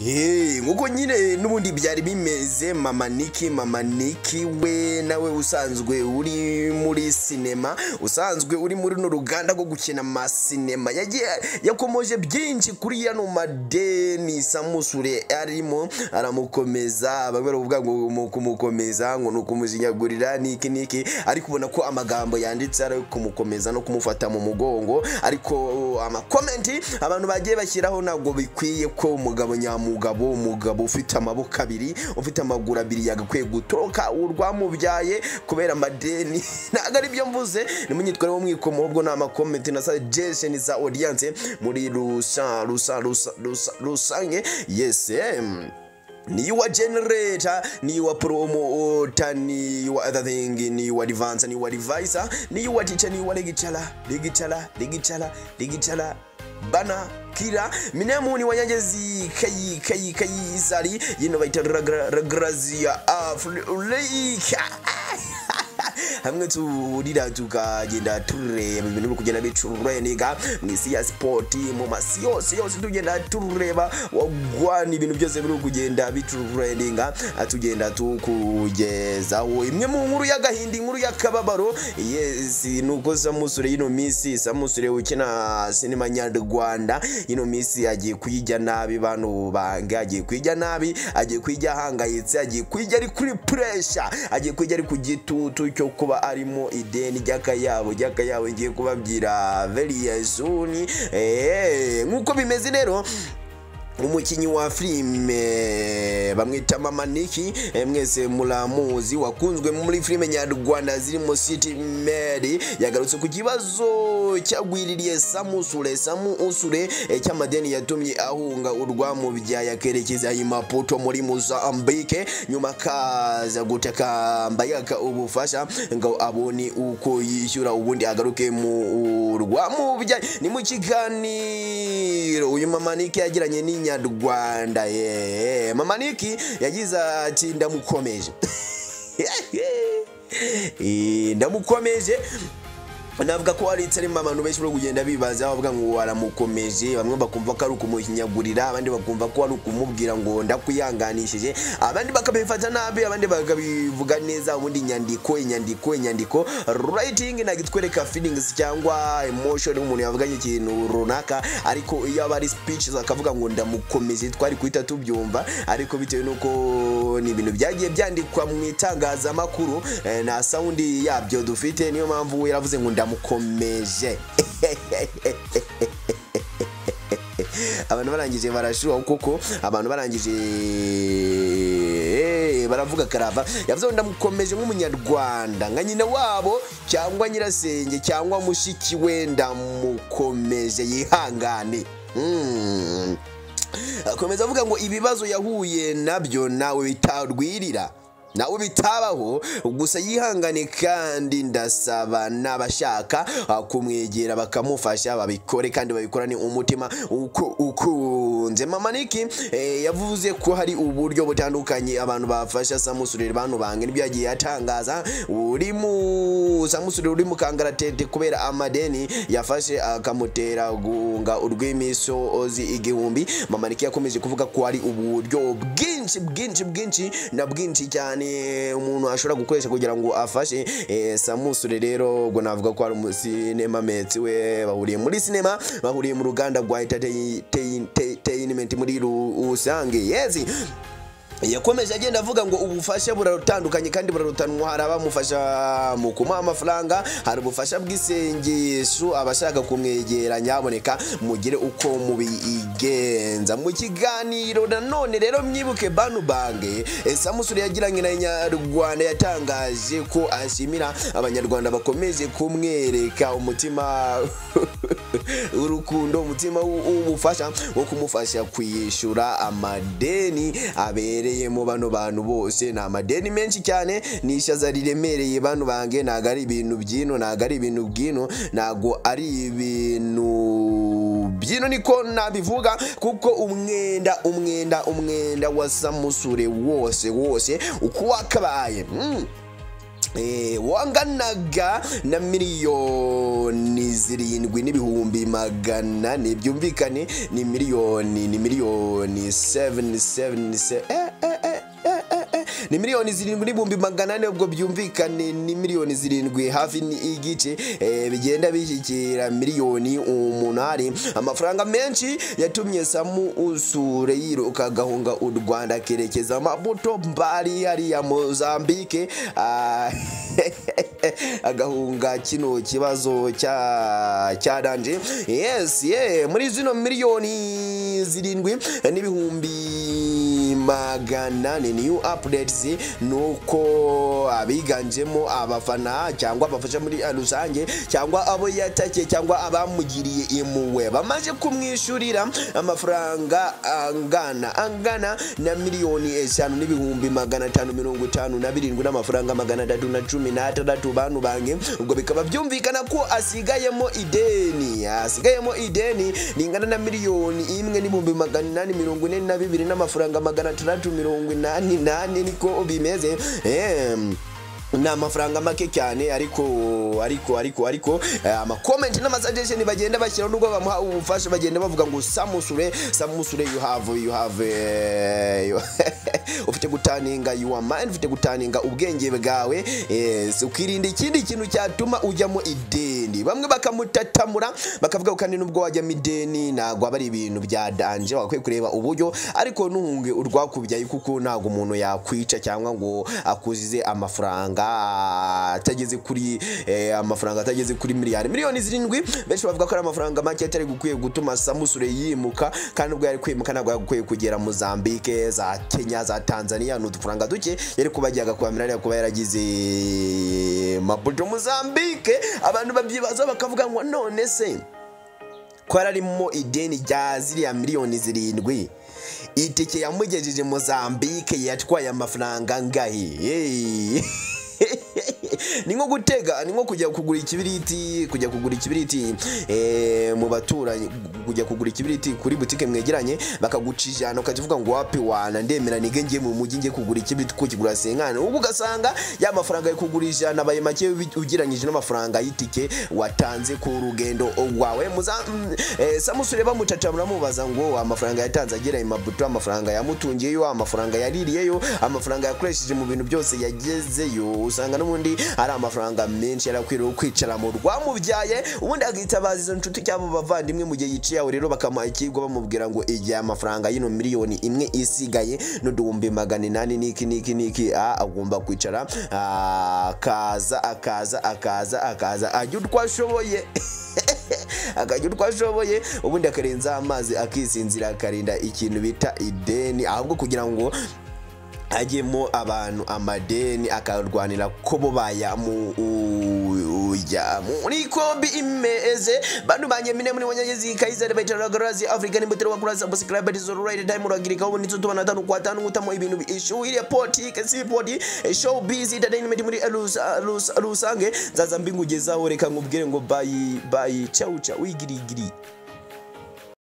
nk'uko nyine n'ubundi byari bimeze mama niki mama niki we nawe usanzwe uri muri sinema usanzwe uri muri runo ruganda rwo gukina amasinema yagiye yakomoje byinshi kuri yano madeni samusure arimo aramukomeza bamwe baravuga ngo mu kumukomeza ngo ni ukumujinyagurira niki niki ariko ubona ko amagambo yanditse ari kumukomeza no kumufata mu mugongo ariko amakomenti abantu bagiye bashyiraho ntabwo bikwiye ko umugabo nyamugabo umugabo ufite amaboko abiri ufite amaguru abiri yagakwiye gutoroka urwamubyaye kubera amadeni ntabwo ari byo mvuze ni mu myitwarire y'umwikomo ahubwo ni amakomenti na sajesheni za odiyanse muri rusa rusa rusa rusa rusange yesi ni wa generator ni wa promoter ni wa other thing ni wa advance ni wa divisor ni wa teacher ni wa legicara legicara legicara legicara bana kira minemu ni wanyagezi kayi kayi kayi izari yino bayita ragrazia afurika hamwe turira tukagenda tureba ibintu biri kugenda bicurenega mu isi ya sipoti mu masi yose yose tugenda tureba wagwana ibintu byose biri kugenda bicurenga tugenda tukugezaho imwe mu nkuru y'agahinda inkuru y'akababaro yesi nuko samusure yino minsi samusure ukina sinema nyarwanda yino minsi agiye kuyijya nabi bano bange agiye kuyijya nabi agiye kuyijya ahangayitse agiye kuyijya ari kuri puresha agiye kuyijya ari ku gitutu cyo kuba arimo ideni ry'akayabo ry'akayabo ngiye kubabwira very soon eh nkuko bimeze rero umukinnyi wa filime bamwita mama niki mwese muramuzi wakunzwe muri filime nyarwanda zirimo city mary yagarutse ku kibazo cyagwiririye samusure samusure cy'amadeni yatumye ahunga urwamubyaye akerekeza imaputo muri mozambique nyuma akaza gutakamba yaka ubufasha ngo abone uko yishyura ubundi agaruke mu urwamubyaye ni mu kiganiro uyu mama niki yagiranye n'inyama nyarwanda ye mama niki yagize ati ndamukomeje ndamukomeje navuga ko ari itarimo abantu benshi bari kugenda bibaza bavuga ngo waramukomeje bamwe bakumva ko ari ukumuhinyagurira abandi bakumva ko ari ukumubwira ngo ndakwihanganishije abandi bakabifata nabi abandi bakabivuga neza ubundi inyandiko inyandiko inyandiko writing ntabwo itwereka feelings cyangwa emotion umuntu yavuganye ikintu runaka ariko iyo aba ari speeches akavuga ngo ndamukomeje twari guhita tubyumva ariko bitewe n'uko ni ibintu byagiye byandikwa mu itangazamakuru na sound yabyo dufite niyo mpamvu yaravuze ngo ndamukomeje abantu barangije barashuha kuko abantu barangije baravuga karava yavuze ngo ndamukomeje nk'umunyarwanda nka nyina wabo cyangwa nyirasenge cyangwa mushiki we ndamukomeje yihangane akomeza avuga ngo ibibazo yahuye nabyo nawe bitarwirira nawe bitabaho gusa yihangane kandi ndasaba n'abashaka kumwegera bakamufasha babikore kandi babikorane umutima uko ukunze mama niki yavuze ko hari uburyo butandukanye abantu bafasha samusure bantu bange nibyo yagiye atangaza uri mu samusure uri mu kangaratete kubera amadeni yafashe akamutera guhunga urw'imisozi igihumbi mama niki yakomeje kuvuga ko hari uburyo bwinshi bwinshi bwinshi na bwinshi cyane umuntu ashobora gukoresha kugira ngo afashe samusure rero ubwo navuga ko hari umusinema metsi we bahuriye muri sinema bahuriye mu ruganda rwa entertainment muri rusange yezi yakomeje agenda avuga ngo ubufasha burarutandukanye kandi burarutanwa hari abamufasha mu kumuha amafaranga hari ubufasha bw'isengesho abashaka kumwegera nyaboneka mugire uko mubigenza mu kiganiro nanone rero mwibuke banu bange samusure yagiranye na nyarwanda yatangaje ko ashimira abanyarwanda bakomeje kumwereka umutima urukundo umutima w'ubufasha wo kumufasha kwishyura amadeni abere mu bano bantu bose ni amadeni menshi cyane ni ishaza riremereye bano bange ntabwo ari ibintu by'ino ntabwo ari ibintu bw'ino ntabwo ari ibintu by'ino niko nabivuga kuko umwenda umwenda umwenda wa samusure wose wose uko wakabaye eh, wanganaga na miliyoni zirindwi n'ibihumbi magana ntibyumvikane ni miliyoni ni miliyoni 777 eh, eh, eh, eh, eh, eh. ni miliyoni zirindwi n'ibihumbi magana ane ubwo byumvikane ni miliyoni zirindwi hafi n'igice eh, bigenda bishyikira miliyoni umunani amafaranga menshi yatumye samu usure yiruka agahunga u rwanda akerekeza amabuto mbari hariya mozambike ah, agahunga kino kibazo cya cyaranje yes ye muri zino miliyoni zirindwi n'ibihumbi magana ni new updates nuko abiganjemo abafana cyangwa abafasha muri rusange cyangwa abo yatake cyangwa abamugiriye impuhwe bamaze kumwishyurira amafaranga angana angana na miliyoni eshanu n'ibihumbi magana atanu mirongo itanu na birindwi n'amafaranga magana atatu na cumi n'atandatu bantu bange ubwo bikaba byumvikana ko asigayemo ideni asigayemo ideni ringana na miliyoni imwe n'ibihumbi magana inani mirongo ine na bibiri n'amafaranga magana atandatu mirongo inani nane niko bimeze Em. ni amafaranga make cyane ariko ariko ariko ariko eh, amakomenti n'amasuggestion bagenda bashyiraho nubwo bamuha ubufasha bagenda bavuga ngo samusure samusure you have you have eh, you- ufite gutaninga your mind ufite gutaninga ubwenge bwawe yes, ukirinda ikindi kintu cyatuma ujyamo ideni bamwe bakamutatamura bakavuga kandi nubwo wajyamo ideni ntabwo aba ari ibintu bya danje wakwiye kureba uburyo ariko ntuhunge urwakubyaye kuko ntabwo umuntu yakwica cyangwa ngo akuzize amafaranga atageze kuri eh, amafaranga atageze kuri miliyari miliyoni zirindwi benshi bavuga ko ari amafaranga make atari gukwiye gutuma samusure yimuka kandi ubwo yari kwimuka ntabwo yagukwiye kugera mozambike za kenya za tanzania ni udufaranga duke yari kuba ajyaga kuhamira ariko kuba yaragize maputo mozambike abantu babyibaza bakavuga ngo none se ko yararimo ideni rya ziriya miliyoni zirindwi itike yamugejeje mozambike yatwaye amafaranga angahe Hey. ni nko gutega ni nko kujya kugura ikibiriti kujya kugura ikibiriti eh, mu baturanyi kujya kugura ikibiriti kuri butike mwegeranye bakaguca ijana ukavuga ngo wapi wana ndemera nige ngiye mu mujyi ngiye kugura ikibiriti kuko kigura senkana ubwo ugasanga ya mafaranga yo kugura ijana abaye make ubi- ugereranyije n'amafaranga y'itike watanze ku rugendo rwawe muza- mm, eh, samusure bamutaca muramubaza ngo amafaranga yatanze agera i mabuto amafaranga yamutungiyeyo amafaranga yaririyeyo amafaranga yakoresheje mu bintu byose yagezeyo usanga n'ubundi ari amafaranga menshi yarakwiriye kwicara mu rwamubyaye ubundi akitabaza izo nshuti cyangwa abavandimwe mu gihe yiciye aho rero bakamuha ikirwa bamubwira ngo igihe amafaranga y'ino miliyoni imwe isigaye n'uduhumbi magana inani n'iki n'iki n'iki ah, agomba kwicara ah, akaza akaza akaza akaza ajya utwo ashoboye akajya utwo ashoboye ubundi akarenzaho amazi akisinzira akarinda ikintu bita ideni ahubwo kugira ngo ajyemo abantu amadeni akarwanira ko bo bayamu uya muri kombi imeze bantu banjye mine muri wanyagezi kaizari baitara garazi africa ni mutero wakura subscribe is alright time uragirika ubu nitso tubana tanu kwa tanu utamo ibintu bishuhire poti kasi poti eh, showbiz entertainment muri rusa- rusa- rusange zaza mbingugezaho reka nkubwire ngo bayi bayi chau chau igirigiri